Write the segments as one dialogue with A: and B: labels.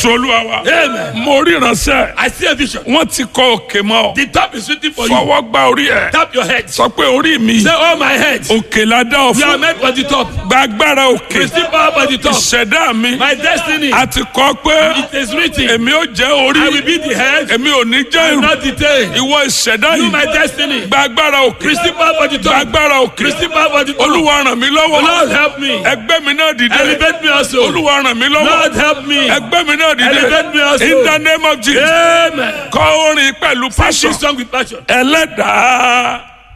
A: jésù olúwa wa
B: Amen.
A: mo rí ìránṣẹ́
B: I see a vision.
A: wọ́n ti kọ òkè mọ́ ọ
B: The top is waiting for you.
A: fọwọ́ gba orí ẹ̀
B: Tap your head.
A: sọ pé orí mi
B: Say, oh my head.
A: òkè la dá ọ
B: You are
A: fún
B: meant for the top.
A: gba agbára òkè
B: Receive power for the top.
A: ìṣẹ̀dá mi
B: My destiny.
A: a ti kọ pé
B: It is written.
A: èmi ò jẹ́
B: I will
A: orí
B: be the head.
A: èmi ò ní jẹ́
B: I will
A: ìrù
B: not the tail.
A: ìwọ ìṣẹ̀dá
B: You
A: yìí
B: my destiny.
A: gba agbára òkè
B: Receive power for the
A: gba
B: top.
A: agbára òkè
B: Receive power for the top.
A: olúwa ràn mí lọ́wọ́
B: Lord help me.
A: ẹgbẹ́ mi náà dìde
B: Elevate me also.
A: olúwa ràn mí lọ́wọ́
B: Lord help me.
A: ẹgbẹ́ mi náà dìde
B: Elevate me also.
A: in the name of Jesus
B: Amen.
A: kọ orin pẹ̀lú
B: Sing
A: passion
B: this song with passion.
A: ẹlẹ́dàá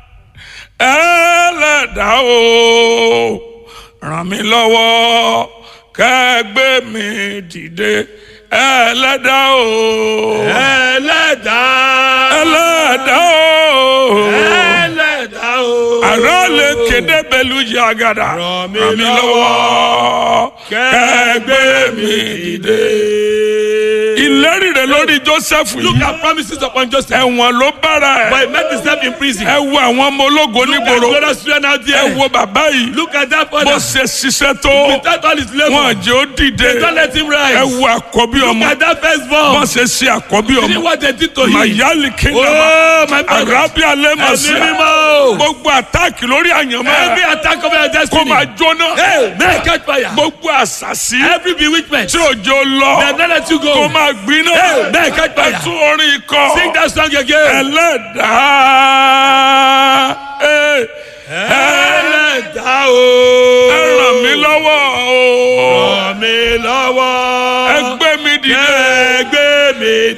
A: ẹlẹ́dàá o ràn mí lọ́wọ́ kẹ́gbẹ́ mi dìde ẹlẹ́dàá o
B: Ẹlẹ́dàá.
A: ẹlẹ́dàá o
B: Ẹlẹ́dàá o.
A: àrà lè kéde pẹ̀lú yàgàdà
B: Ràn mí
A: ràn mí lọ́wọ́ kẹ́gbẹ́ mi dìde. ìlérí rẹ lórí Joseph
B: Look
A: yìí
B: at promises upon Joseph.
A: ẹ̀wọ̀n ló bára
B: But
A: ẹ̀
B: he met himself in prison.
A: ẹ wo àwọn ọmọ ológo
B: Look at
A: nígboro
B: glorious children out
A: ẹ
B: there.
A: wo bàbá yìí
B: Look at that
A: bó
B: father.
A: ṣe ṣiṣẹ́ tó
B: Without all his labor.
A: wọn jẹ́ ó dìde
B: Don't let him
A: ẹ
B: rise.
A: wo àkọ́bí
B: Look
A: ọmọ
B: at that
A: bó
B: firstborn.
A: ṣe ṣe àkọ́bí
B: See
A: ọmọ
B: what they did to him.
A: mayali kingdom
B: Oh, my brother.
A: arabi alemasi
B: Ẹ̀mí mímọ́.
A: gbogbo àtàkì lórí àyànmọ́
B: Every
A: rẹ
B: attack of your
A: kó
B: destiny.
A: máa jóná
B: Hey, may I catch fire.
A: gbogbo àṣàṣì
B: Every bewitchment.
A: tí òjò lọ
B: They don't let you
A: kó
B: go.
A: máa gbiná
B: Hey, may I catch fire.
A: ẹtún orin ikọ
B: Sing that song again.
A: ẹlẹ́dàá ẹ
B: Ẹlẹ́dàá o.
A: ẹ ràn mí lọ́wọ́ o
B: Ràn mí lọ́wọ́.
A: ẹ gbé mi dìde
B: Ẹgbẹ́ mi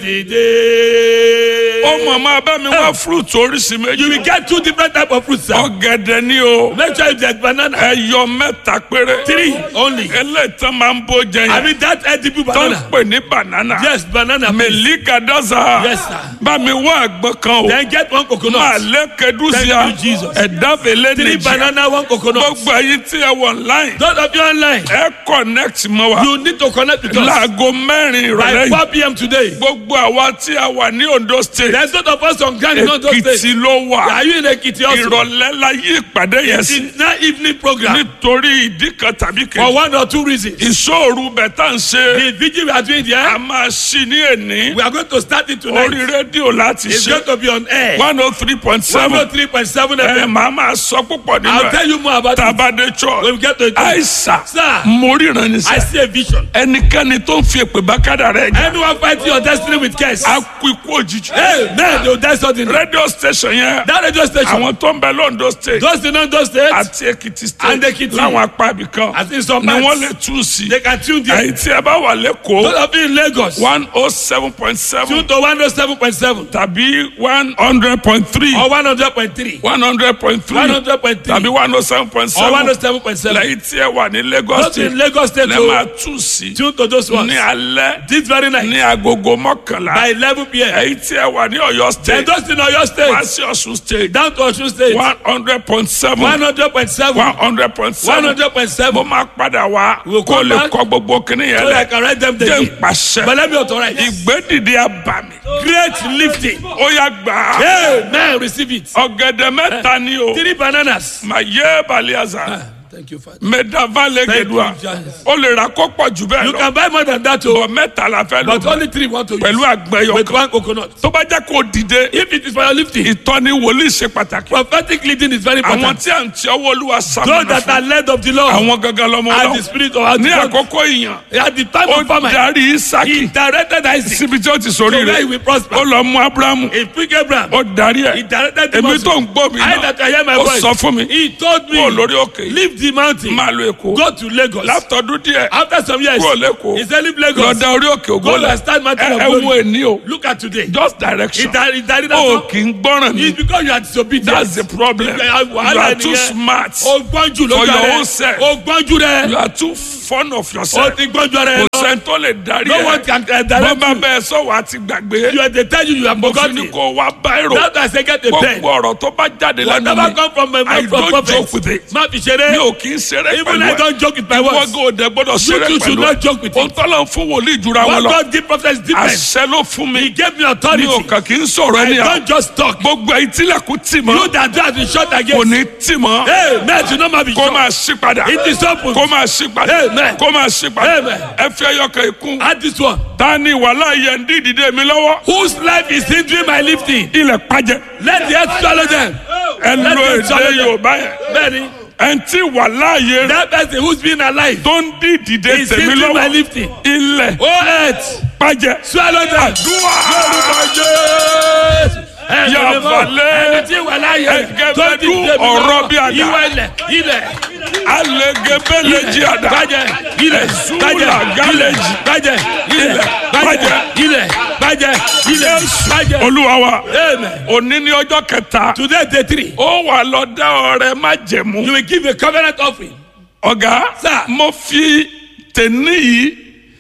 B: dìde.
A: ó mọ̀ máa bá mi wá fruit oríṣi
B: You
A: méjì
B: will get two different type of fruits, sir.
A: ọ̀gẹ̀dẹ̀ ni o
B: Make sure you get banana.
A: ẹyọ mẹ́ta péré
B: Three only.
A: eléyìí tán máa ń bó jẹ
B: I
A: yẹn
B: mean that edible
A: tó ń
B: banana.
A: pè ní banana
B: Yes, banana. please.
A: mẹ̀líkà dáza
B: Yes, sir.
A: bá mi wá àgbọn kan o
B: Then get one
A: máa
B: coconut.
A: lé kẹdùsíà
B: Thank you, Jesus.
A: ẹ̀dá fèlè
B: Three
A: nìjì
B: banana, one coconut.
A: gbogbo ẹ̀yin tí ẹ wọ online
B: Those of you online,
A: ẹ connect mọ́ wa
B: you need to connect with us
A: láago mẹ́rin
B: by
A: ìrọ̀lẹ́
B: 4
A: yìí
B: p.m. today.
A: gbogbo àwa tí a wà ní Ondo state
B: There's not of us on ground in those
A: Èkìtì
B: days.
A: ló wà
B: Are you in Ekiti also?
A: ìrọ̀lẹ́ la yí ìpàdé yẹn sí
B: It's not evening program
A: nítorí ìdí kan tàbí
B: for
A: kejì
B: one or two reasons.
A: ìṣòro bẹ̀tà ń ṣe
B: The vigil we are doing
A: a
B: there,
A: máa ṣí ní èní
B: we are going to start it
A: orí
B: tonight.
A: rédíò láti
B: It's
A: ṣe
B: going to be on air.
A: one oh three point seven
B: 103.7
A: ẹ
B: FM.
A: máa máa sọ púpọ̀ nínú
B: I'll
A: ẹ̀
B: tell you more about it
A: tabade
B: when we
A: church
B: get to it.
A: àìsà
B: Sir,
A: mo ríran ní
B: I
A: sẹ́
B: see a vision.
A: ẹnikẹ́ni tó ń fi èpè bá kádà rẹ̀ jẹ́
B: Anyone fighting your destiny with curse,
A: á kú ikú òjijì
B: hey, man, they will die suddenly.
A: rédíò station yẹn
B: That radio station,
A: àwọn tó ń bẹ lóńdó state
B: those in those states,
A: àti èkìtì
B: And
A: state
B: Ekiti.
A: láwọn apá ibì kan
B: as in some
A: ni wọ́n
B: parts,
A: lè tú sí
B: they can tune there.
A: èyí tí ẹ bá wà
B: Those
A: lẹ́kọ̀ọ́
B: of you in Lagos,
A: one oh seven point seven
B: tune to 107.7
A: tàbí one hundred point three
B: or 100.3,
A: one hundred point three
B: 100.3
A: tàbí one oh seven point
B: or
A: seven
B: 107.7.
A: lẹ́yìn tí ẹ wà ní Lagos
B: Those in
A: state
B: Lagos State,
A: lẹ́ máa
B: oh,
A: tú sí
B: tune to those ones.
A: ní alẹ́
B: This very night,
A: ní agogo mọ́kànlá
B: by 11 p.m.
A: èyí tí ẹ wà ní Ọ̀yọ́
B: Then
A: state
B: those in Oyo
A: wá
B: State,
A: sí Ọ̀ṣun state
B: down to Osun State,
A: one hundred point seven
B: 100.7,
A: one hundred point seven mo
B: 100.7.
A: máa padà wá
B: We'll
A: kó
B: come
A: lè
B: back
A: kọ gbogbo kíní yẹn
B: So I
A: lẹ
B: can write them
A: jẹ́
B: down.
A: ń pàṣẹ
B: But let me authorize.
A: ìgbédìde abàmì
B: Great lifting.
A: ó yá gbà á
B: Amen. Receive it.
A: ọ̀gẹ̀dẹ̀ mẹ́ta ni o
B: Three bananas.
A: mà yé baliaza
B: Thank you, Father.
A: mẹ́dàvà lẹ́gẹ̀dùà
B: Thank you, Jesus.
A: ó lè ra kó pọ̀ jù bẹ́ẹ̀
B: You
A: lọ
B: can buy more than that,
A: bọ̀
B: oh,
A: mẹ́ta la fẹ́ lò
B: but only three want to use.
A: pẹ̀lú àgbẹ̀yọ
B: With
A: kan
B: one coconut.
A: tó bá jẹ́ kó dìde
B: If it is for your lifting,
A: ìtọ́ni wòlíì ṣe pàtàkì
B: prophetic leading is very
A: àwọn
B: important.
A: tí à ń tí ọwọ́ olúwa
B: Those
A: sàmúnà
B: that are
A: fún
B: led of the Lord
A: àwọn gangan lọ́mọ
B: and the
A: ọlọ́run
B: spirit of our
A: ní
B: God.
A: àkókò ìyàn
B: At the time
A: ó
B: of famine,
A: darí
B: he
A: isaki
B: directed Isaac
A: síbi tí ó ti sórí
B: to where he
A: rẹ̀
B: will prosper.
A: ó lọ mú abrahamu
B: He picked Abraham.
A: ó darí
B: He
A: ẹ̀
B: directed him
A: èmi
B: also.
A: tó ń gbọ́ mi
B: I
A: náà
B: that I hear my
A: ó
B: voice.
A: sọ fún mi
B: He told me,
A: kúrò lórí òkè yìí
B: leave the mountain,
A: máa lo èkó
B: go to Lagos.
A: látọdún díẹ̀
B: After some years,
A: kúrò lẹ́kọ̀ọ́
B: he said, leave Lagos.
A: lọ́dà orí òkè ògo
B: Go
A: lẹ̀
B: and start mountain
A: ẹ
B: of
A: ẹ wo
B: glory.
A: èní o
B: Look at today.
A: just
B: He
A: direction
B: died, he died in
A: o
B: that
A: kì í gbọ́ràn mi
B: It's because you are disobedient.
A: that's the problem
B: Yeah,
A: you
B: wàhálà
A: are too
B: nìyẹn.
A: smart
B: O gbọ́njú ló
A: For
B: jọ
A: your
B: rẹ̀.
A: own self.
B: O gbọ́njú
A: you
B: rẹ̀.
A: are too fond of
B: O
A: yourself
B: ti gbọ́njú rẹ̀
A: kò
B: lọ.
A: sẹ́ni tó lè darí
B: No one
A: ẹ̀
B: can uh,
A: bọ́
B: direct
A: bá
B: you.
A: bẹ́ẹ̀ sọ̀wọ́ àti gbàgbé
B: You are they tell you you are
A: mo fi ní
B: forgotten.
A: kó wá báírò
B: That's why I say get a pen.
A: gbogbo ọ̀rọ̀ tó bá jáde lẹ́nu
B: Whatever
A: mi
B: come from my
A: I
B: mouth from
A: don't joke with
B: prophet.
A: it
B: Má fi
A: mi
B: ṣeré.
A: ò kì í ṣeré
B: Even I
A: pẹ̀lú ẹ̀
B: don't joke with my
A: ìwọ
B: words.
A: gò dẹ gbọ́dọ̀
B: You
A: ṣeré
B: too should
A: pẹ̀lú
B: not joke with
A: ẹ̀
B: it.
A: òǹtọ́lọ́ fún wòlíì ìjura wọn
B: What
A: lọ
B: God give prophet is different.
A: àṣẹ ló fún mi
B: He gave me
A: mi
B: authority.
A: ò kàn kì í sọ̀rọ̀
B: I
A: ẹni à
B: don't just talk.
A: gbogbo ẹ̀yin tílẹ̀kùn tì mọ́
B: You that do has been shut
A: kò
B: against.
A: ní tì mọ́
B: Hey, man, you know my be
A: kó
B: shut.
A: máa ṣí padà
B: It is open.
A: kó máa ṣí padà
B: Amen.
A: kó máa ṣí padà
B: Amen.
A: ẹ fi ẹyọkàn ikún
B: Add this one.
A: ta ni wàhálà yẹn ń dí ìdìde mi lọ́wọ́
B: Whose life is hindering my lifting?
A: ilẹ̀ pàjẹ́
B: Let the earth swallow them.
A: ẹ
B: Let
A: lo
B: the earth
A: èdè
B: swallow them.
A: yorùbá yẹn
B: Bẹ́ẹ̀ni,
A: ẹ tí wàhálà yẹn
B: that person who's been alive
A: tó ń dí ìdìde
B: is
A: tèmi
B: hindering my
A: lọ́wọ́
B: lifting.
A: ilẹ̀
B: Oh earth,
A: pàjẹ́
B: swallow them.
A: dúwà
B: Lórúkọ Jésù. Ẹni
A: Yà
B: mímọ́,
A: balẹ̀.
B: ẹni tí wà láàyè
A: Ẹgẹbẹdú
B: tó ti dé mi
A: ọ̀rọ̀
B: lọ́wọ́.
A: bí àdá.
B: Ìwà ilẹ̀, ilẹ̀,
A: alẹ́gẹ́bẹ́lẹ̀ jí àdá
B: bàjẹ́, ilẹ̀,
A: Ẹ̀sùn
B: bàjẹ́, ilẹ̀,
A: làgálẹ̀jì.
B: bàjẹ́, ilẹ̀, bàjẹ́, ilẹ̀, bàjẹ́, ilẹ̀, bàjẹ́.
A: olúwa wa
B: Amen.
A: òní ní ọjọ́ kẹta
B: Today day three,
A: ó wà lọ dá ọrẹ má jẹ̀mú
B: you will give a covenant offering.
A: ọ̀gá
B: Sir.
A: mo fi tèní yìí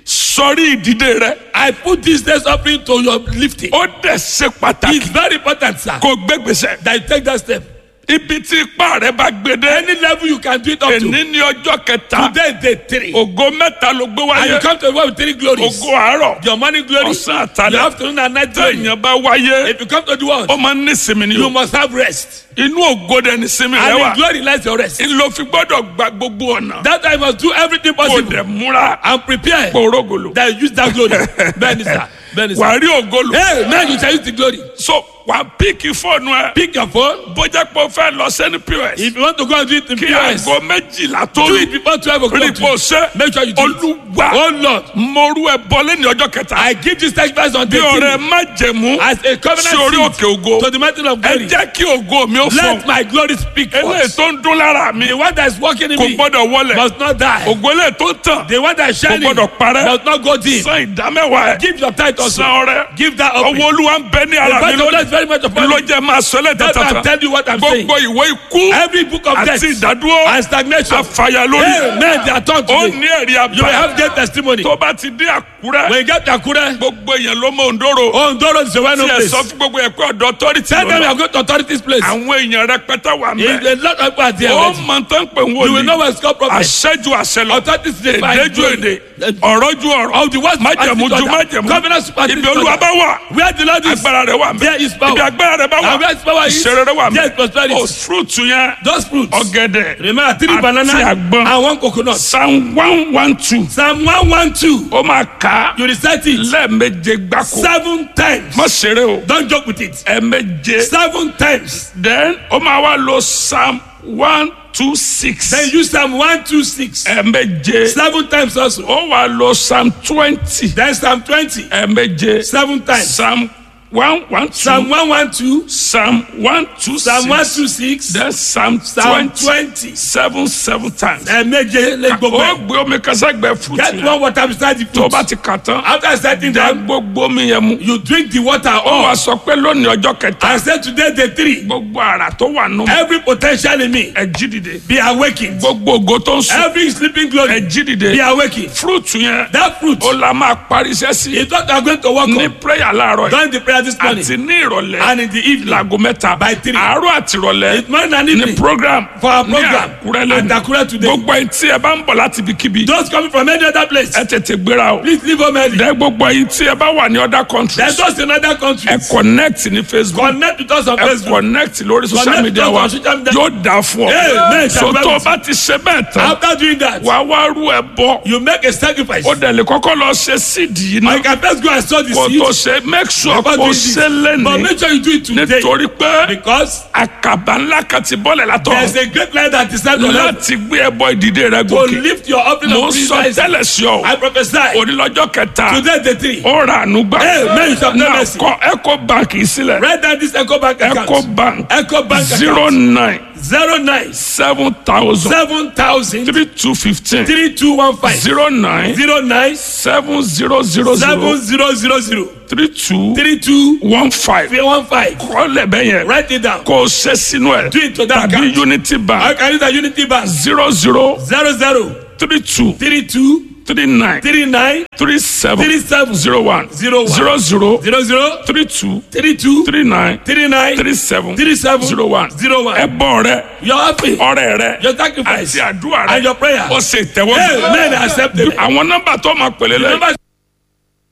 A: sọrí ìdìde rẹ
B: I put this day's offering to your lifting.
A: ó dẹ̀ ṣe pàtàkì
B: It's very important, sir,
A: kó gbégbèsè
B: that you take that step.
A: ibi tí ipá rẹ bá gbé dé
B: Any level you can do it up to.
A: èní ní ọjọ́ kẹta
B: Today day three,
A: ògo mẹ́ta ló gbé
B: and
A: wáyé
B: you come to the world with three glories.
A: ògo àárọ̀
B: Your morning glory,
A: ọ̀sán àtàlẹ́
B: your afternoon and night glory.
A: téèyàn bá wáyé
B: If you come to the world,
A: ó máa ń ní sinmi ni
B: you
A: o
B: must have rest.
A: inú ògo dẹ̀ ní sinmi rẹ
B: And
A: wà
B: in glory lies your rest.
A: ló fi gbọ́dọ̀ gba gbogbo ọ̀nà
B: That I must do everything
A: kó
B: possible
A: dẹ̀ múra
B: and prepare
A: kórógolo
B: that you use that glory. Bẹ́ẹ̀ni sir, bẹ́ẹ̀ni sir.
A: wà á rí ògolo
B: Hey, man, you shall use the glory.
A: so wà á píìkì fóònù ẹ
B: Pick your phone.
A: bójá pé o fẹ́ lọ sẹ́ni pos
B: If you want to go and do it in
A: kí
B: POS,
A: aago méjìlá tó
B: do
A: rí
B: it before 12
A: rí
B: o'clock.
A: pò ṣe
B: Make sure you do it.
A: olúwa
B: Oh Lord,
A: mo rú ẹ bọ́lé ní ọjọ́ kẹta
B: I give this sacrifice on
A: bí
B: the
A: ọ̀rẹ́ má jẹ̀mú
B: as a covenant
A: sí orí
B: seed
A: òkè ògo
B: to the mountain of
A: ẹ
B: glory.
A: jẹ́ kí ògo mi ó fọ
B: Let my glory speak
A: eléyìí
B: first.
A: tó ń dún lára mi
B: The one that is working in
A: kò
B: me
A: gbọ́dọ̀ wọlẹ̀
B: must not die.
A: ògo eléyìí tó ń tàn
B: The one that is shining
A: Kò gbọdọ̀ parẹ́.
B: must not go dim.
A: san ìdámẹ́wàá ẹ̀
B: Give your tithe also.
A: san ọrẹ
B: Give that up.
A: ọwọ́ olúwa ń bẹ ní
B: The
A: ara mi
B: Bible
A: lónìí
B: is very much upon
A: ló
B: me.
A: jẹ́ máa sọ
B: That's why I'm
A: lẹ́tẹ̀ẹ̀tẹ̀ta
B: telling you what I'm saying.
A: gbogbo ìwé ikú
B: Every book of death
A: àti ìdádúró
B: and stagnation.
A: àfàyà lórí
B: Amen. They are turned
A: ó
B: today.
A: ní ẹ̀rí
B: You will
A: àbá
B: have great testimony.
A: tó bá ti dé àkúrẹ́
B: When you get to Akure,
A: gbogbo èèyàn ló mọ òǹdóró
B: oh, Ndoro is a well-known
A: tí ẹ
B: place.
A: sọ fún gbogbo ẹ̀ pé ọ̀dọ̀ authority
B: Tell them you
A: lọ́nà
B: are going to authorities place.
A: àwọn èèyàn rẹpẹtẹ wà
B: If
A: mẹ́
B: a lot of people are there
A: ó
B: already,
A: mọ tán pé ń
B: you will know
A: wòlíì
B: where it's called prophet.
A: àṣẹjú àṣẹ lọ
B: Authorities dey find
A: èdè ju
B: glory.
A: èdè ọ̀rọ̀ ju ọ̀rọ̀
B: Of the words
A: májẹ̀mú ju májẹ̀mú
B: Covenant superstition.
A: ibi olúwa bá wà
B: Where the Lord is,
A: agbára rẹ wà mẹ́
B: there is power.
A: ibi agbára rẹ bá wà
B: And where his power is,
A: ìṣeré rẹ wà
B: there
A: mẹ́
B: is prosperity.
A: o fruit yẹn
B: Those fruits.
A: ọ̀gẹ̀dẹ̀
B: Remember three
A: Àti
B: banana
A: àgbọn.
B: and one coconut.
A: psalm one one two
B: Psalm one one two.
A: ó máa kà á
B: You recite it
A: lẹ́ẹ̀meje gbáko
B: seven times.
A: má ṣeré o
B: Don't joke with it.
A: ẹ̀ẹ̀meje
B: Seven times.
A: then ó máa wá lo psalm one two six
B: Then use Psalm one two six.
A: ẹ̀ẹ̀meje
B: Seven times also.
A: ó wá lo psalm twenty
B: Then Psalm twenty.
A: ẹ̀ẹ̀meje
B: Seven times.
A: psalm one one
B: Psalm
A: two
B: one one two.
A: psalm one two
B: Psalm one
A: six
B: two six.
A: then psalm
B: Psalm
A: twenty
B: twenty.
A: seven seven times.
B: Ẹ̀ẹ̀méje lé gbogbo
A: ó
B: ẹ̀.
A: gbé omi káságbẹ́ fún
B: Get
A: tiẹ̀
B: one water beside the
A: tó o bá
B: fruit.
A: ti kà tán
B: After setting
A: dá
B: them,
A: gbogbo omi yẹn mu.
B: you drink the water
A: ó
B: all.
A: wàá sọ pé lónìí ọjọ́ kẹta
B: I said today day three.
A: gbogbo ara tó wà nù
B: Every potential in me
A: ẹ jí dìde
B: be awakened.
A: gbogbo ògo tó ń sùn
B: Every sleeping
A: ẹ
B: glory
A: jí
B: be
A: dìde
B: awakened.
A: fúrúùtù yẹn
B: That fruit
A: ó la máa parí iṣẹ́ sí
B: is what I'm going to work
A: ní
B: on
A: prayer láàárọ̀ yìí
B: during the prayer this morning
A: àti ní ìrọ̀lẹ́
B: and in the evening
A: láago mẹ́ta
B: by three.
A: àárọ̀ àti ìrọ̀lẹ́
B: It's morning and
A: ní
B: evening
A: program
B: for our
A: ní
B: program
A: àkúrẹ́
B: at
A: lẹ́nu
B: Akure today.
A: gbogbo ẹ̀yin tí ẹ bá ń bọ̀ láti ibikíbi
B: Those coming from any other place,
A: ẹ tètè gbéra o
B: please leave home early.
A: dẹ gbogbo ẹ̀yin tí ẹ bá wà ní other
B: Then
A: countries
B: those in other
A: ẹ
B: countries,
A: connect ní facebook
B: connect with us on
A: ẹ
B: Facebook.
A: connect lórí social
B: Connect
A: media
B: us
A: wa
B: on social media.
A: yóò dáa fún
B: Amen.
A: ọ so tó o bá ti ṣe bẹ́ẹ̀ tán
B: After doing that,
A: wà á wá rú ẹ bọ́
B: you make a sacrifice.
A: ó dẹ̀ lè kọ́kọ́ lọ ṣe síìdì yìí
B: Or you
A: náà
B: can first go and sow the
A: kó
B: seed.
A: tó ṣe make sure
B: Before
A: kó
B: doing this.
A: ṣe
B: But
A: lẹ́nìí
B: make sure you do it today.
A: nítorí pé
B: Because
A: àkàbà ńlá kan ti bọ́lẹ̀
B: there's
A: látọ̀
B: a great light that is set on earth
A: láti gbé ẹbọ ìdìde rẹ
B: to
A: gòkè
B: lift your offering
A: mo
B: of
A: ń sọ
B: praise.
A: tẹ́lẹ̀ sí ọ
B: I prophesy.
A: onílọ́jọ́ kẹta
B: Today the three.
A: ó ra àánú gbà
B: Amen. You shall have
A: náà
B: mercy.
A: kọ eco bank yìí sílẹ̀
B: Write down this Echo Bank
A: eco
B: account.
A: bank
B: Echo Bank
A: zero
B: account.
A: nine
B: Zero nine
A: seven thousand
B: seven thousand
A: three two fifteen
B: three two one five
A: zero nine
B: zero nine
A: seven zero zero
B: seven
A: zero
B: zero zero zero
A: three two
B: three two
A: one five
B: one five.
A: kọ́lẹ̀ bẹ́ẹ̀ yẹn
B: Write it down.
A: kó o ṣe sínú ẹ̀
B: Do it to that
A: tàbí
B: account.
A: unity
B: I
A: bank
B: can use a Unity Bank.
A: zero zero
B: Zero zero
A: three two
B: three two
A: three nine
B: three nine
A: three seven
B: three seven
A: zero one
B: Zero one.
A: zero zero
B: zero zero
A: three two
B: three two
A: three nine
B: three nine
A: three seven
B: three seven
A: zero one
B: zero one.
A: ẹbọ rẹ
B: Your offering,
A: ọrẹ rẹ
B: your sacrifice,
A: àti àdúrà
B: and
A: rẹ
B: your prayer.
A: ó ṣe ìtẹ́wọ́gbà
B: Amen. Accept it.
A: àwọn nọ́mbà tó máa pèlè lẹ́yìn
B: Remember